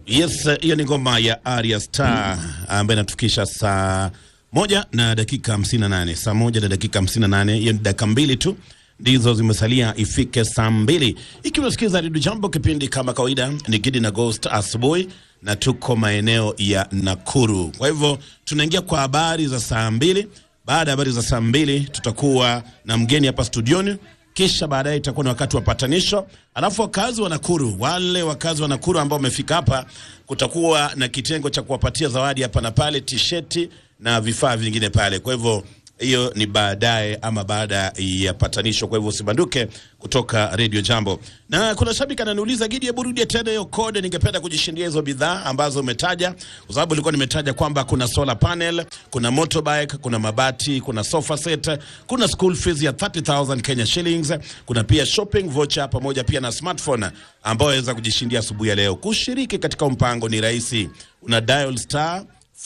Yes, hiyo ni ngoma ya Arya Star ambayo inatufikisha saa moja na dakika 58. Saa moja na dakika 58, hiyo ni dakika mbili tu ndizo zimesalia ifike saa mbili. Ikiwa unasikiza Redio Jambo, kipindi kama kawaida ni Gidi na Ghost asubuhi, na tuko maeneo ya Nakuru. Kwa hivyo tunaingia kwa habari za saa mbili. Baada ya habari za saa mbili tutakuwa na mgeni hapa studioni kisha baadaye itakuwa ni wakati wa patanisho. Alafu wakazi wa Nakuru, wale wakazi wa Nakuru ambao wamefika hapa, kutakuwa na kitengo cha kuwapatia zawadi hapa na pale, tisheti na vifaa vingine pale. Kwa hivyo hiyo ni baadaye ama baada ya patanisho. Kwa hivyo usibanduke kutoka Radio Jambo. Na kuna shabiki ananiuliza, Gidi, hebu rudia tena hiyo code, ningependa kujishindia hizo bidhaa ambazo umetaja, kwa sababu nilikuwa nimetaja kwamba kuna solar panel, kuna motorbike, kuna mabati, kuna sofa set, kuna school fees ya 30000 Kenya shillings, kuna pia shopping voucher pamoja pia na smartphone ambayo waweza kujishindia asubuhi ya leo. Kushiriki katika mpango ni rahisi, una dial star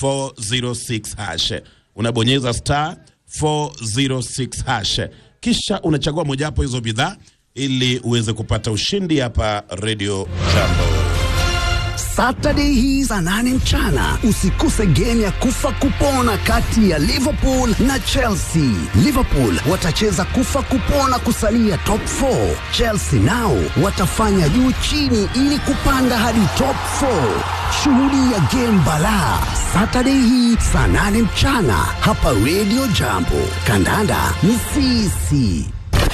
406 hash, unabonyeza star 406 hash, kisha unachagua mojawapo hizo bidhaa ili uweze kupata ushindi hapa Radio Jambo. Saturday hii saa nane mchana usikose game ya kufa kupona kati ya Liverpool na Chelsea. Liverpool watacheza kufa kupona kusalia top 4. Chelsea nao watafanya juu chini ili kupanda hadi top 4. Shuhudia game balaa Saturday hii saa nane mchana hapa Radio Jambo. Kandanda ni sisi.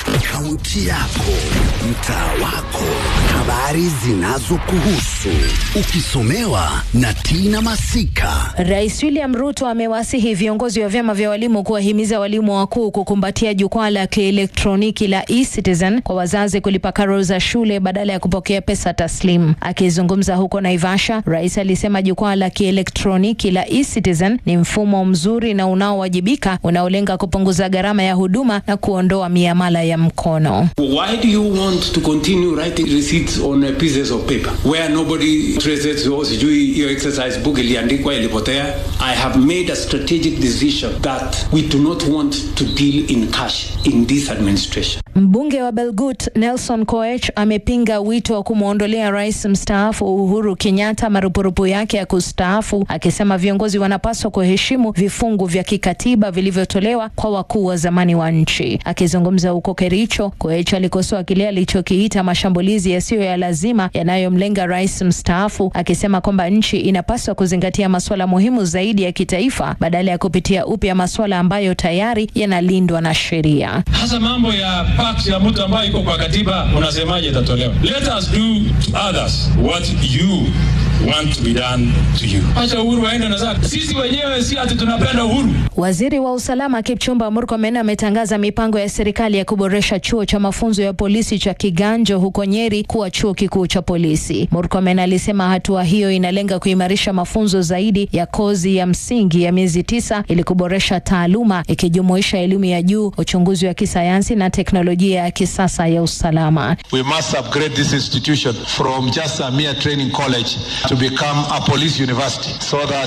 Kaunti yako, mtaa wako, habari zinazokuhusu, ukisomewa na Tina Masika. Rais William Ruto amewasihi viongozi wa vyama vya walimu kuwahimiza walimu wakuu kukumbatia jukwaa la kielektroniki la eCitizen kwa wazazi kulipa karo za shule badala ya kupokea pesa taslim. Akizungumza huko Naivasha, rais alisema jukwaa la kielektroniki la eCitizen ni mfumo mzuri na unaowajibika unaolenga kupunguza gharama ya huduma na kuondoa miamala ya mkono. Why do you want to continue writing receipts on uh, pieces of paper where nobody traces oh, sijui hiyo exercise book iliandikwa ilipotea? I have made a strategic decision that we do not want to deal in cash in this administration. Mbunge wa Belgut Nelson Koech amepinga wito wa kumwondolea rais mstaafu Uhuru Kenyatta marupurupu yake ya kustaafu, akisema viongozi wanapaswa kuheshimu vifungu vya kikatiba vilivyotolewa kwa wakuu wa zamani wa nchi. Akizungumza huko Kericho, Koech alikosoa kile alichokiita mashambulizi yasiyo ya lazima yanayomlenga rais mstaafu, akisema kwamba nchi inapaswa kuzingatia masuala muhimu zaidi ya kitaifa badala ya kupitia upya masuala ambayo tayari yanalindwa na sheria. Hasa mambo ya parks ya mtu ambayo iko kwa katiba, unasemaje itatolewa? Let us do to others what you want to be done to you. Acha uhuru waende na zake. Sisi wenyewe si ati tunapenda uhuru. Waziri wa usalama Kipchumba Murkomen ametangaza mipango ya serikali ya kuboresha chuo cha mafunzo ya polisi cha Kiganjo huko Nyeri kuwa chuo kikuu cha polisi. Murkomen alisema hatua hiyo inalenga kuimarisha mafunzo zaidi ya kozi ya msingi ya miezi tisa ili kuboresha taaluma ikijumuisha elimu ya juu, uchunguzi wa kisayansi na teknolojia ya kisasa ya usalama. We must upgrade this institution from just a mere training college to become a police university so that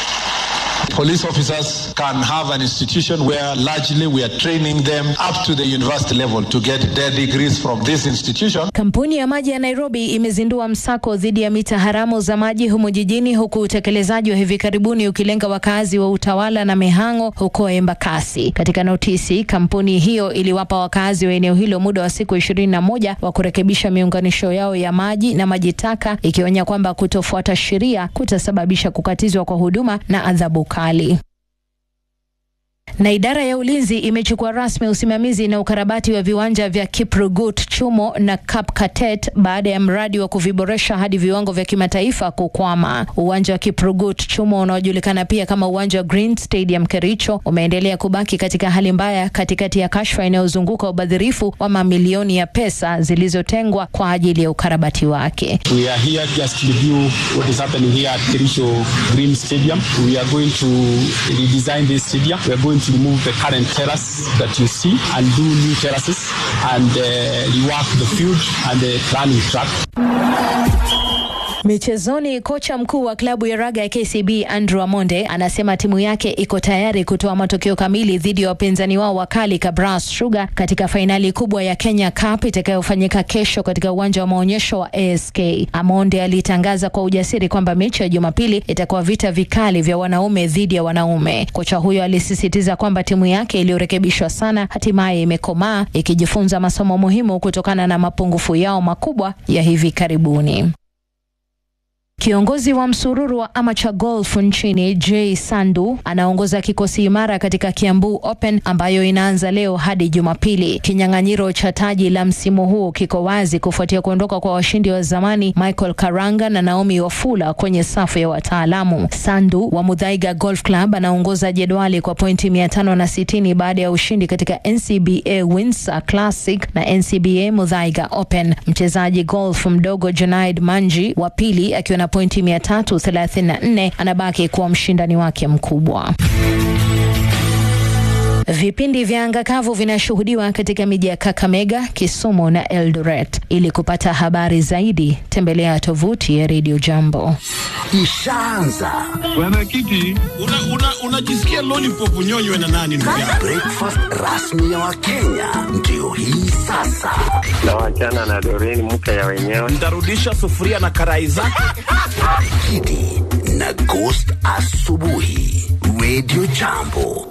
police officers can have an institution where largely we are training them up to the university level to get their degrees from this institution. Kampuni ya maji ya Nairobi imezindua msako dhidi ya mita haramu za maji humu jijini huku utekelezaji wa hivi karibuni ukilenga wakazi wa Utawala na Mihango huko Embakasi. Katika notisi, kampuni hiyo iliwapa wakazi wa eneo hilo muda wa siku ishirini na moja wa kurekebisha miunganisho yao ya maji na maji taka, ikionya kwamba kutofuata sheria kutasababisha kukatizwa kwa huduma na adhabu kali na idara ya ulinzi imechukua rasmi usimamizi na ukarabati wa viwanja vya Kiprugut, Chumo na Kapkatet baada ya mradi wa kuviboresha hadi viwango vya kimataifa kukwama. Uwanja wa Kiprugut, Chumo unaojulikana pia kama uwanja wa Green Stadium Kericho umeendelea kubaki katika hali mbaya katikati ya kashfa inayozunguka ubadhirifu wa mamilioni ya pesa zilizotengwa kwa ajili ya ukarabati wake. We are here just to review what is happening here at Kerisho Green Stadium. We are going to redesign this stadium. We are going to remove the current terrace that you see and do new terraces and uh, rework the field and the running track. Michezoni, kocha mkuu wa klabu ya raga ya KCB Andrew Amonde anasema timu yake iko tayari kutoa matokeo kamili dhidi ya wapinzani wao wakali Kabras Sugar katika fainali kubwa ya Kenya Cup itakayofanyika kesho katika uwanja wa maonyesho wa ASK. Amonde alitangaza kwa ujasiri kwamba mechi ya Jumapili itakuwa vita vikali vya wanaume dhidi ya wanaume. Kocha huyo alisisitiza kwamba timu yake iliyorekebishwa sana hatimaye imekomaa ikijifunza masomo muhimu kutokana na mapungufu yao makubwa ya hivi karibuni. Kiongozi wa msururu wa amateur golf nchini Jay Sandu anaongoza kikosi imara katika Kiambu Open ambayo inaanza leo hadi Jumapili. Kinyang'anyiro cha taji la msimu huu kiko wazi kufuatia kuondoka kwa washindi wa zamani Michael Karanga na Naomi Wafula kwenye safu ya wataalamu. Sandu wa Mudhaiga Golf Club anaongoza jedwali kwa pointi mia tano na sitini baada ya ushindi katika NCBA Windsor Classic na NCBA Mudhaiga Open. Mchezaji golf mdogo Junaid Manji wa pili akiwa na pointi 334 anabaki kuwa mshindani wake mkubwa. Vipindi vya anga kavu vinashuhudiwa katika miji ya Kakamega, Kisumu na Eldoret. Ili kupata habari zaidi, tembelea tovuti ya Radio Jambo. Ishaanza Mwenyekiti, unajisikia una, una lollipop unyonywe na nani ndugu yangu? breakfast rasmi ya Wakenya ndio hii sasa. na wachana na Doreen mke ya wenyewe. Nitarudisha sufuria na karai zake. Kidi na Ghost asubuhi, Radio Jambo.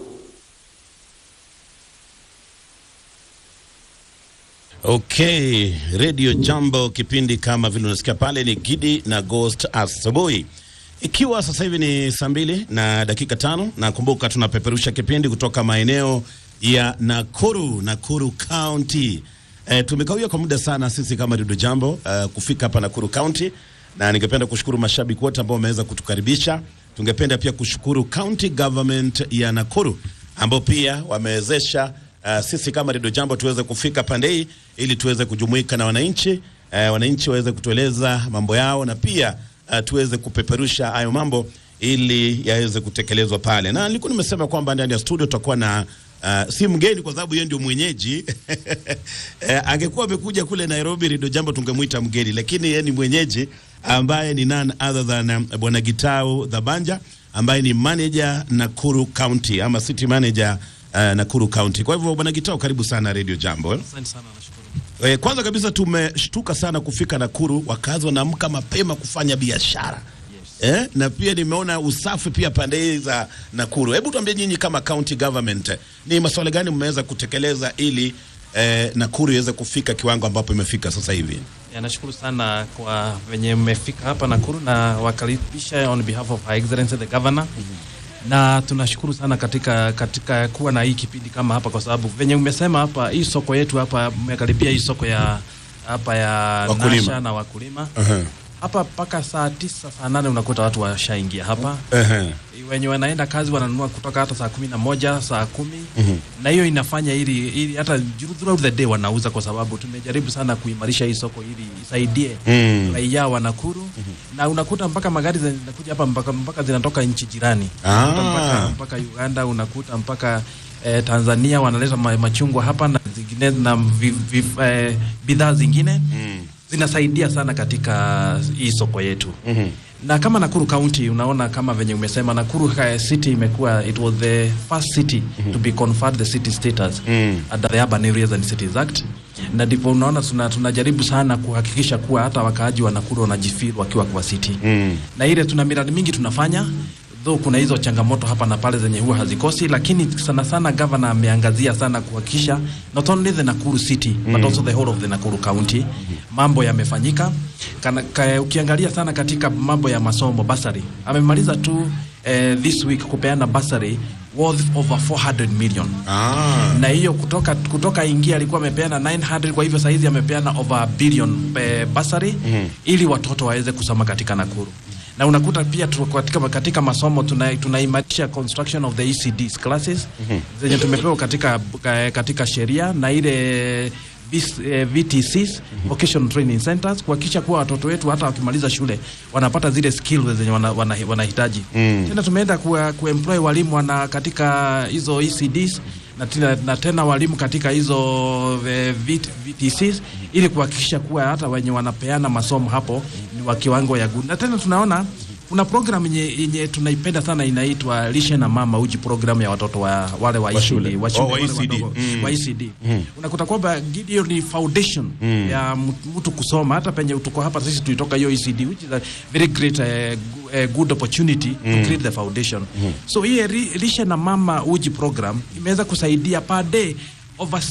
Okay, Radio Jambo, kipindi kama vile unasikia pale ni Gidi na Ghost asubuhi, ikiwa sasa hivi ni saa mbili na dakika tano na kumbuka, tunapeperusha kipindi kutoka maeneo ya Nakuru, Nakuru County. E, tumekawia kwa muda sana sisi kama Radio Jambo uh, kufika hapa Nakuru County, na ningependa kushukuru mashabiki wote ambao wameweza kutukaribisha. Tungependa pia kushukuru county government ya Nakuru ambao pia wamewezesha uh, sisi kama Radio Jambo tuweze kufika pande hii ili tuweze kujumuika na wananchi uh, wananchi waweze kutueleza mambo yao na pia uh, tuweze kupeperusha hayo mambo ili yaweze kutekelezwa pale, na nilikuwa nimesema kwamba ndani ya studio tutakuwa na Uh, si mgeni kwa sababu yeye ndio mwenyeji eh, angekuwa amekuja kule Nairobi Radio Jambo tungemwita mgeni, lakini yeye ni mwenyeji ambaye ni none other than um, bwana Gitau Dhabanja ambaye ni manager Nakuru County ama city manager uh, Nakuru County. Kwa hivyo bwana Gitau, karibu sana Radio Jambo. eh. Asante sana, nashukuru. Eh, kwanza kabisa tumeshtuka sana kufika Nakuru, wakazi wanaamka mapema kufanya biashara eh, na pia nimeona usafi pia pande hii za Nakuru. Hebu tuambie nyinyi kama county government, ni masuala gani mmeweza kutekeleza ili eh, Nakuru iweze kufika kiwango ambapo imefika sasa hivi? Ya, nashukuru sana kwa venye mmefika hapa Nakuru na wakaribisha on behalf of Her Excellency the Governor. Na tunashukuru sana katika katika kuwa na hii kipindi kama hapa, kwa sababu venye umesema hapa, hii soko yetu hapa, mmekaribia hii soko ya hapa ya Wakulima. Nasha na wakulima Uh-huh. hapa mpaka saa tisa saa nane unakuta watu washaingia hapa Uh-huh. wenye wanaenda kazi wananunua kutoka hata saa kumi na moja saa kumi na hiyo inafanya ili, ili hata throughout the day wanauza, kwa sababu tumejaribu sana kuimarisha hii soko ili isaidie Mm. raia wa Nakuru na unakuta mpaka magari zinakuja hapa mpaka, mpaka zinatoka nchi jirani Ah. Unakuta mpaka, mpaka Uganda unakuta mpaka eh, Tanzania wanaleta ma, machungwa hapa na zingine na vi, vi, eh, bidhaa zingine zinasaidia sana katika hii soko yetu na kama Nakuru County unaona kama venye umesema Nakuru eh, city imekuwa it was the first city to be conferred the city status under the Urban Areas and Cities Act, na ndipo unaona tuna, tunajaribu sana kuhakikisha kuwa hata wakaaji wa Nakuru wanajifeel wakiwa kwa city na ile tuna miradi mingi tunafanya though kuna hizo changamoto hapa na pale zenye huwa hazikosi, lakini sana sana governor ameangazia sana kuhakikisha not only the Nakuru city but also the whole of the Nakuru county mambo yamefanyika. Kana- ka- Ukiangalia sana katika mambo ya masomo basari, amemaliza tu eh, this week kupeana basari worth over 400 million Ah. na hiyo kutoka kutoka ingia alikuwa amepeana 900 kwa hivyo saizi amepeana over a billion eh, basari ili watoto waweze kusoma katika Nakuru na unakuta pia tu, katika, katika masomo tuna- tunaimarisha construction of the ECDs classes zenye tumepewa katika, katika sheria na ile VC, eh, VTCs vocational training centers kuhakikisha kuwa watoto wetu hata wakimaliza shule wanapata zile skills zenye wana- wana- wanahitaji tena tumeenda kuwa- kuemploy walimu wana katika hizo ECDs na tena, na tena walimu katika hizo eh, VT, VTCs ili kuhakikisha kuwa hata wenye wanapeana masomo hapo ni wa kiwango ya good na tena tunaona kuna program yenye, yenye tunaipenda sana inaitwa lishe na mama uji program ya watoto wa wale wa, Wa shule. ECD, wa Oh, shule, wa wale ECD. wadogo, Mm. wa ECD. Mm. unakuta kwamba hiyo ni foundation Mm. ya mtu- mtu kusoma hata penye tuko hapa sisi tulitoka hiyo ECD which is a very great uh, gu- uh, good opportunity Mm. to create the foundation Mm. so hii ri- lishe na mama uji program imeweza kusaidia per day over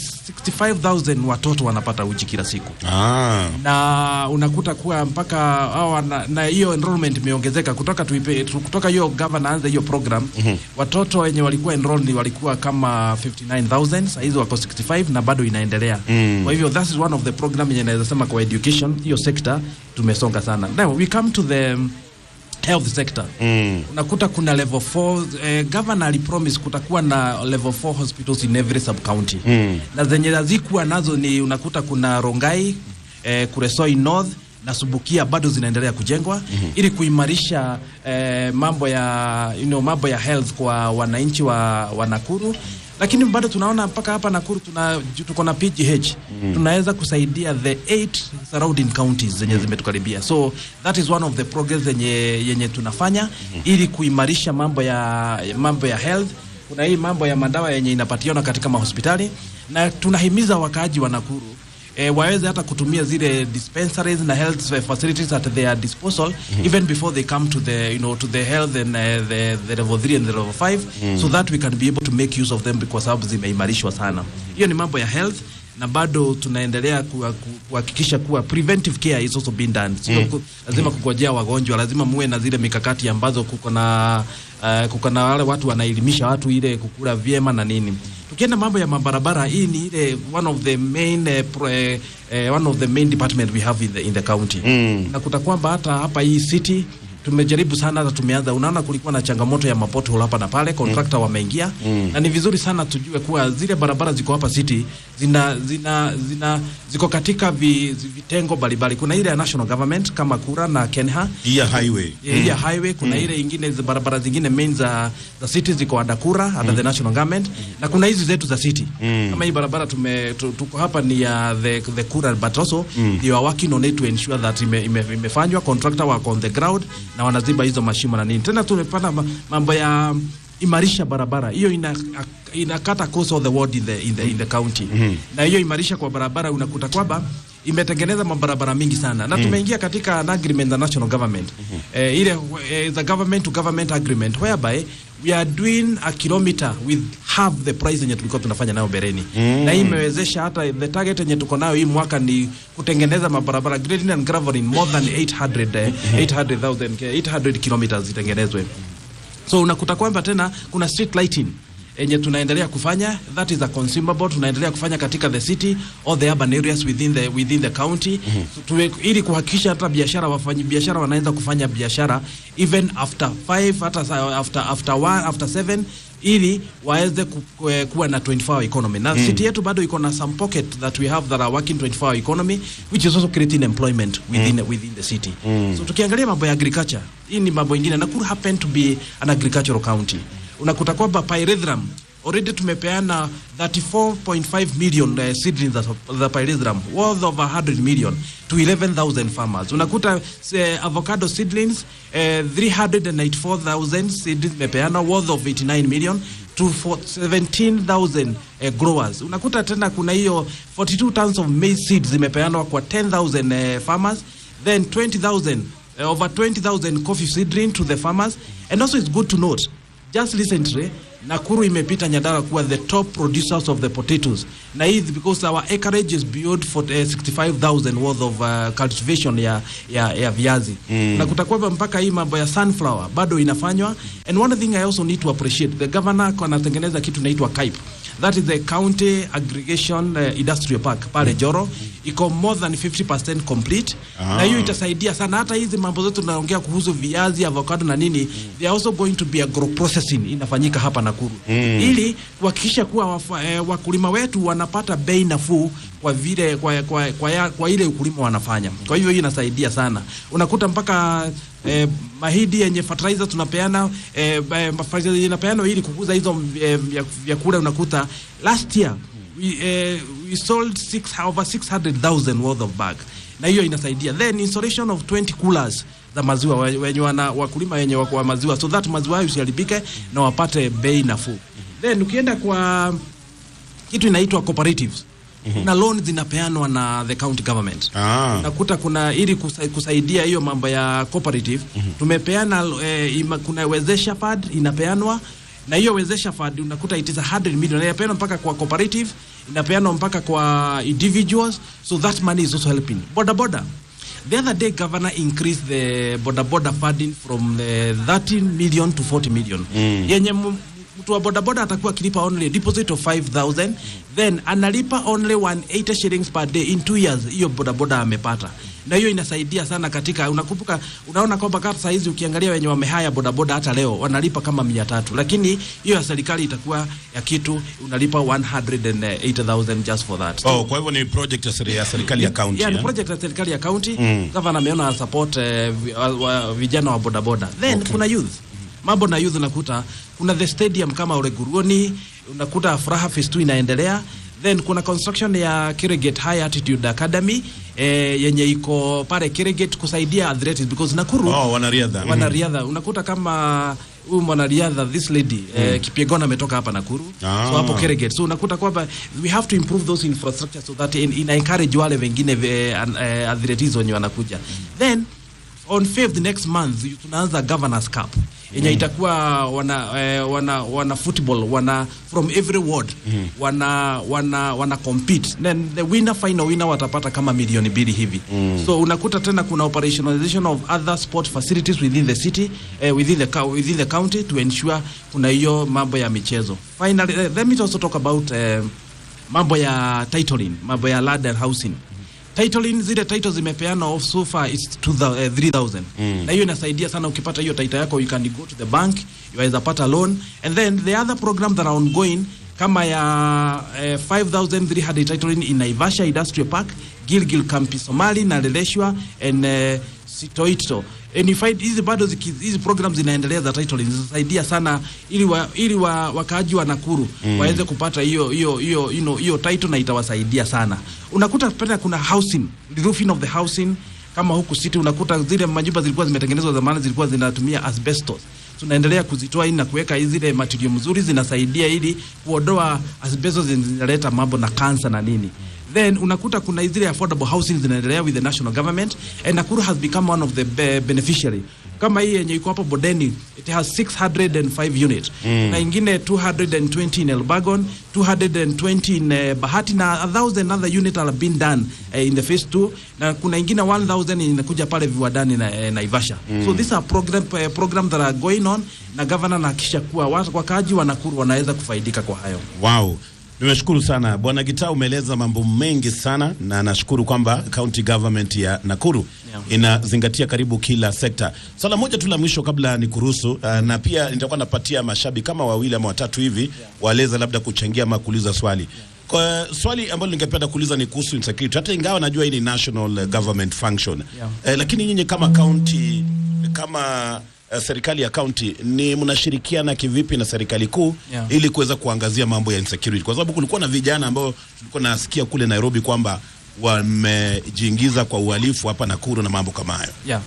65000 watoto wanapata uji kila siku Ah. na unakuta kuwa mpaka hawa na, na hiyo enrollment imeongezeka kutoka tuipe, tu- kutoka hiyo governor aanze hiyo program Mhm. watoto wenye walikuwa enrolled walikuwa kama 59000 saa hizi wako 65 na bado inaendelea Mm. kwa hivyo that is one of the program yenye naweza sema kwa education hiyo sector tumesonga sana now we come to the health sector Mm. unakuta kuna level 4 eh, governor alipromise kutakuwa na level 4 hospitals in every sub county Mm. na zenye hazikuwa nazo ni unakuta kuna Rongai eh, Kuresoi North na Subukia bado zinaendelea kujengwa Mhm. ili kuimarisha eh, mambo ya you know, mambo ya health kwa wananchi wa, wa Nakuru lakini bado tunaona mpaka hapa Nakuru tuna ju- tuko na PGH Mhm. tunaweza kusaidia the eight surrounding counties zenye zimetukaribia so that is one of the progress yenye, yenye tunafanya ili kuimarisha mambo ya mambo ya health kuna hii mambo ya madawa yenye inapatiana katika mahospitali na tunahimiza wakaaji wa Nakuru E, waweze hata kutumia zile dispensaries na health facilities at their disposal Mhm. even before they come to the you know to the health and uh, the, the level 3 and the level 5 Mm. so that we can be able to make use of them kwa sababu zimeimarishwa sana hiyo ni mambo ya health na bado tunaendelea kuwa- ku- kuhakikisha kuwa preventive care is also being done sio Mm. ku- lazima kugojea wagonjwa lazima muwe na zile mikakati ambazo kuko na uh, kuko na wale watu wanaelimisha watu ile kukula vyema na nini tukienda mambo ya mabarabara hii ni ile one of the main uh, pro, uh, uh, one of the main department we have in the, in the county Mm. nakuta kwamba hata hapa hii city tumejaribu sana hata tumeanza unaona kulikuwa na changamoto ya mapothole hapa na pale contractor wameingia Mm. na ni vizuri sana tujue kuwa zile barabara ziko hapa city zina zina zina ziko katika vi, vitengo mbalimbali kuna ile ya national government kama kura na kenha Hii ya highway. Yeah, hii ya Mm. highway kuna Mm. ile ingine za barabara zingine main za za city ziko under kura under the national government na kuna hizi zetu za city Mm. kama hii barabara tume tu- tuko hapa ni ya the, the kura but also Mm. they are working on it to ensure that ime, ime, imefanywa contractor wako on the ground na wanaziba hizo mashimo na nini tena tumepata ma- mambo ya imarisha barabara hiyo ina inakata course of the ward in the, in the, in the county Mhm. na hiyo imarisha kwa barabara unakuta kwamba imetengeneza mabarabara mingi sana na Mm. tumeingia katika an agreement na national government eh, ile eh, the government to government agreement whereby we are doing a kilometer with half the price yenye tulikuwa tunafanya nayo bereni Mm. na hii imewezesha hata the target yenye tuko nayo hii mwaka ni kutengeneza mabarabara grading and graveling more than 800 eh, 800,000 eh, 800 kilometers zitengenezwe so unakuta kwamba tena kuna street lighting enye tunaendelea kufanya that is a consumable tunaendelea kufanya katika the city or the urban areas within the, within the county so, tuwe, ili kuhakikisha hata biashara wafanyi biashara wanaweza kufanya biashara even after 5 hata sa- after after 1 after 7 ili waweze ku, eh, kuwa na 24 hour economy na Mm. city yetu bado iko na some pocket that we have that are working 24 hour economy which is also creating employment within, within the city Mm. so tukiangalia mambo ya agriculture hii ni mambo ingine Nakuru happen to be an agricultural county unakuta kwamba pyrethrum already tumepeana 34.5 million uh, seedlings of the pyrethrum worth of 100 million to 11,000 farmers unakuta uh, avocado seedlings uh, 394,000 seedlings zimepeana worth of 89 million to for 17,000 uh, growers unakuta tena kuna hiyo 42 tons of maize seeds zimepeanwa kwa 10,000 uh, farmers then 20,000 uh, over 20,000 coffee seedling to the farmers and also it's good to note just recently Nakuru imepita Nyandarua kuwa the top producers of the potatoes na hii is because our acreage is beyond for, uh, 65,000 worth of uh, cultivation ya, ya, ya viazi Mm. nakuta kwamba mpaka hii mambo ya sunflower bado inafanywa and one thing I also need to appreciate the governor anatengeneza kitu inaitwa KAIP that is the county aggregation uh, industrial park pale Joro iko more than 50% complete Ah. na hiyo itasaidia sana hata hizi mambo zote tunaongea kuhusu viazi avocado na nini they are also going to be agro processing inafanyika hapa Nakuru Mm. ili kuhakikisha kuwa wafa, eh, wakulima wetu wanapata bei nafuu kwa vile kwa, kwa, kwa, ya, kwa ile ukulima wanafanya kwa hivyo hiyo inasaidia sana unakuta mpaka eh, mahidi yenye fertilizer tunapeana eh, eh, fertilizer yenye inapeana ili kukuza hizo eh, vya- vyakula unakuta last year we, eh, we sold six, over 600,000 worth of bag na hiyo inasaidia then installation of 20 coolers za maziwa we- wenye wana wakulima wenye wako wa maziwa so that maziwa hayo isiharibike na wapate bei nafuu then ukienda kwa kitu inaitwa cooperatives na loan zinapeanwa na the county government Ah. unakuta kuna ili kusa, kusaidia hiyo mambo ya cooperative tumepeana eh, ima, kuna wezesha fund inapeanwa na hiyo wezesha fund unakuta it is 100 million inapeanwa mpaka kwa cooperative inapeanwa mpaka kwa individuals so that money is also helping boda boda the other day governor increased the boda boda funding from the 13 million to 40 million yenye mu- mtu wa bodaboda atakuwa akilipa only a deposit of 5000 then analipa only 180 shillings per day in two years hiyo bodaboda amepata na hiyo inasaidia sana katika unakumbuka unaona kwamba kama saa hizi ukiangalia wenye wamehaya bodaboda hata leo wanalipa kama mia tatu lakini hiyo ya serikali itakuwa ya kitu unalipa 180000 just for that Oh, kwa hivyo ni project ya seri- ya serikali ya county. yeah, ni eh? project ya serikali ya county Mm. gavana ameona support eh, vi- wa, wa, vijana wa bodaboda then kuna youth mambo na youth unakuta kuna the stadium kama ureguruoni unakuta furaha phase 2 inaendelea then kuna construction ya Kirigate High Altitude Academy eh, yenye iko pale Kirigate kusaidia athletics because Nakuru Oh, wanariadha. Mhm. wanariadha unakuta kama huyu mwanariadha this lady eh, Kipyegon ametoka hapa Nakuru Ah. so hapo Kirigate so unakuta kwamba we have to improve those infrastructure so that in, ina encourage wale wengine eh, an- eh, athletes wenye wanakuja then on 5th next month tunaanza governors cup yenye itakuwa wana, eh, wana wana football wana from every ward wana wana wana compete then the winner final winner watapata kama milioni mbili hivi so unakuta tena kuna operationalization of other sport facilities within the city eh, within the cou- within the county to ensure kuna hiyo mambo ya michezo finally eh, let me also talk about eh, mambo ya titling mambo ya land and housing titling zile titles zimepeana of so far is 2000, eh, 3000 na hiyo inasaidia sana ukipata hiyo title yako you can go to the bank you pata loan and then the other program that are ongoing kama ya eh, 5300 titling in Naivasha Industrial Park Gilgil Kampi Somali na Leleshwa and eh, Sitoito and you find hizi bado ziki- hizi programs zinaendelea za titling zinasaidia sana ili wa, ili wa, wakaaji wa Nakuru mm. waweze kupata hiyo hiyo hiyo you know, hiyo title na itawasaidia sana. Unakuta pia kuna housing, the roofing of the housing kama huku city unakuta zile majumba zilikuwa zimetengenezwa zamani zilikuwa zinatumia asbestos tunaendelea kuzitoa ili na kuweka zile material mzuri zinasaidia ili kuondoa asbestos zinaleta mambo na kansa na nini then unakuta kuna zile affordable housing zinaendelea with the national government and Nakuru has become one of the be beneficiary kama hii yenye iko hapo Bodeni it has 605 unit mm. na ingine 220 in Elbagon 220 in uh, Bahati na 1000 other unit are being done uh, in the phase 2 na kuna ingine 1000 inakuja pale viwadani na uh, Naivasha mm. so these are program uh, program that are going on na governor anahakikisha kuwa watu- wakaaji wa Nakuru wanaweza kufaidika kwa hayo Wow. Nimeshukuru sana Bwana Gitaa, umeeleza mambo mengi sana na nashukuru kwamba county government ya Nakuru Yeah. inazingatia karibu kila sekta. Swala moja tu la mwisho kabla ni kuruhusu uh, na pia nitakuwa napatia mashabiki kama wawili ama watatu hivi waeleza labda kuchangia ama kuuliza swali. Kwa swali ambalo ningependa kuuliza ni kuhusu insecurity. Hata ingawa najua hii ni national uh, government function. Yeah. Eh, lakini nyinyi kama county kama uh, serikali ya county ni mnashirikiana kivipi na serikali kuu Yeah. ili kuweza kuangazia mambo ya insecurity, kwa sababu kulikuwa na vijana ambao tulikuwa nasikia kule Nairobi kwamba wamejiingiza kwa uhalifu hapa Nakuru na mambo kama hayo. Yeah.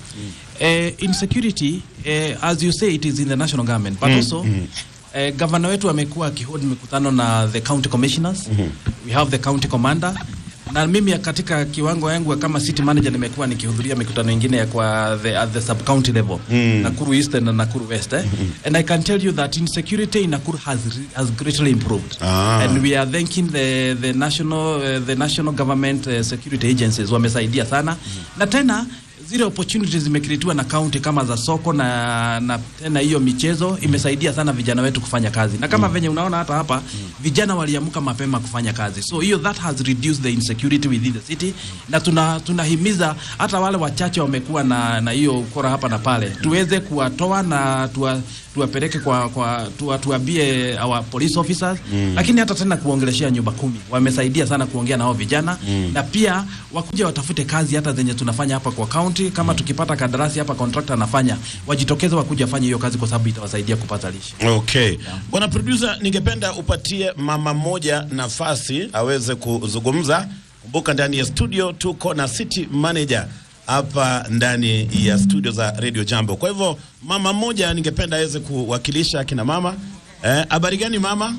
Uh, insecurity uh, as you say it is in the national government but also uh, governor wetu amekuwa akihold mikutano na the county commissioners we have the county commander na mimi katika kiwango yangu kama city manager nimekuwa nikihudhuria mikutano ingine ya kwa the, at the sub county level Nakuru East and Nakuru West eh? and I can tell you that insecurity in Nakuru has re- has greatly improved Ah. and we are thanking the the national uh, the national government uh, security agencies wamesaidia sana na tena zile opportunities zimekreatiwa na county kama za soko na na tena hiyo michezo imesaidia sana vijana wetu kufanya kazi na kama venye unaona hata hapa vijana waliamka mapema kufanya kazi so hiyo that has reduced the insecurity within the city na tuna tunahimiza hata wale wachache wamekuwa na na hiyo ukora hapa na pale tuweze kuwatoa na tuwa, tuwapeleke kwa kwa tuwa, tuambie our police officers mm. lakini hata tena kuongeleshea nyumba kumi wamesaidia sana kuongea na hao vijana mm. na pia wakuja watafute kazi hata zenye tunafanya hapa kwa county kama tukipata kandarasi hapa contractor anafanya wajitokeze wakuja fanya hiyo kazi kwa sababu itawasaidia kupata lishe Okay. Bwana producer, ningependa upatie mama mmoja nafasi aweze kuzungumza Kumbuka ndani ya studio tuko na city manager hapa ndani ya studio za Radio Jambo. Kwa hivyo mama mmoja ningependa aweze kuwakilisha akina mama. Eh, habari gani mama?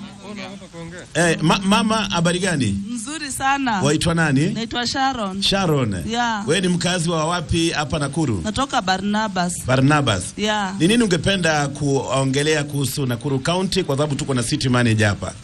Eh, ma mama habari gani? Mzuri sana. Waitwa nani? Naitwa Sharon. Sharon. Yeah. Wewe ni mkazi wa wapi hapa Nakuru? Natoka Barnabas. Barnabas. Yeah. Ni nini ungependa kuongelea kuhusu Nakuru County kwa sababu tuko na city manager hapa?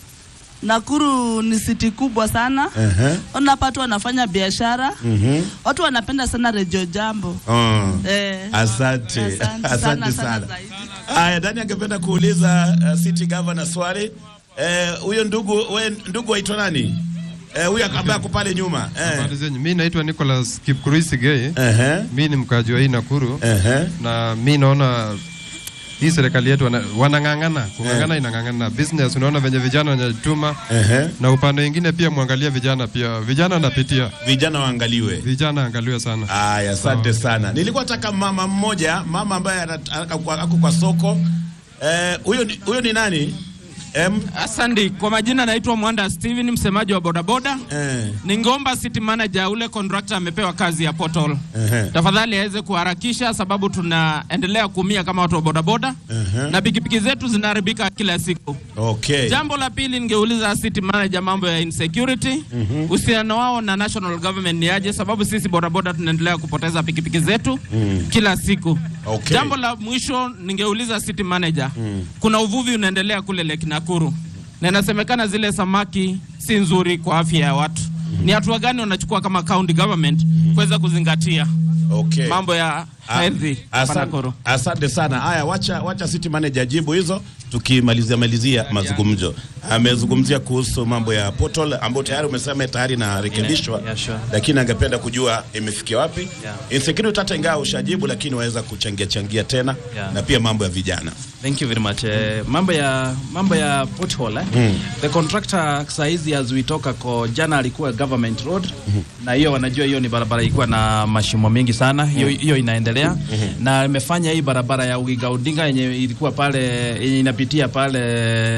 Nakuru ni siti kubwa sana. Ehe. Ona watu wanafanya biashara. Mhm. Watu wanapenda sana Radio Jambo. Oh. Eh. Asante. Asante sana, Asante sana sana. zaidi. Haya, Dani angependa kuuliza uh, city governor swali. Eh, huyo ndugu we ndugu waitwa nani? Eh, huyo ambaye ako pale nyuma. Eh. Habari zenyu. Mi naitwa Nicholas Kipkuruisigei. Ehe. Mi ni mkaji wa hii Nakuru. Ehe. Na mi naona hii serikali yetu wana- wanang'ang'ana kung'ang'ana, inang'ang'ana business. Unaona venye vijana wanajituma, Ehe. na upande mwingine pia mwangalie vijana pia, vijana wanapitia, Vijana waangaliwe. vijana angaliwe sana. Haya, asante sana. Nilikuwa nataka mama mmoja, mama ambaye ana- ako kwa- ako kwa soko. Eh, huyo ni- huyo ni nani? Em, Asante. Kwa majina naitwa Mwanda Steven, msemaji wa bodaboda. eh, Ningeomba city manager ule contractor amepewa kazi ya portal, ehe, tafadhali aweze kuharakisha, sababu tunaendelea kuumia kama watu wa bodaboda ehe. na pikipiki zetu zinaharibika kila siku. Okay. Jambo la pili ningeuliza city manager mambo ya insecurity, uhusiano wao na national government ni aje? Sababu sisi bodaboda tunaendelea kupoteza pikipiki zetu kila siku. Okay. Jambo la mwisho ningeuliza city manager, kuna uvuvi unaendelea kule Lake Nakuru na inasemekana zile samaki si nzuri kwa afya ya watu. Ni hatua gani wanachukua kama county government kuweza kuzingatia Okay. mambo ya Ah, healthy hapa asan- Nakuru? Asante sana. Haya, wacha wacha city manager jibu hizo tukimalizia malizia mazungumzo. Amezungumzia kuhusu mambo ya portal ambayo tayari umesema tayari inarekebishwa, Yeah, sure. lakini angependa kujua imefikia wapi. Yeah. Insecurity hata ingawa ushajibu, lakini waweza kuchangia changia tena Yeah. na pia mambo ya vijana. Thank you very much. Eh, mambo ya mambo ya pothole eh? The contractor saizi as we talk ako jana alikuwa government road na hiyo wanajua hiyo ni barabara ilikuwa na mashimo mengi sana hiyo hiyo inaendelea na imefanya hii barabara ya Ugiga Odinga yenye ilikuwa pale yenye inapitia pale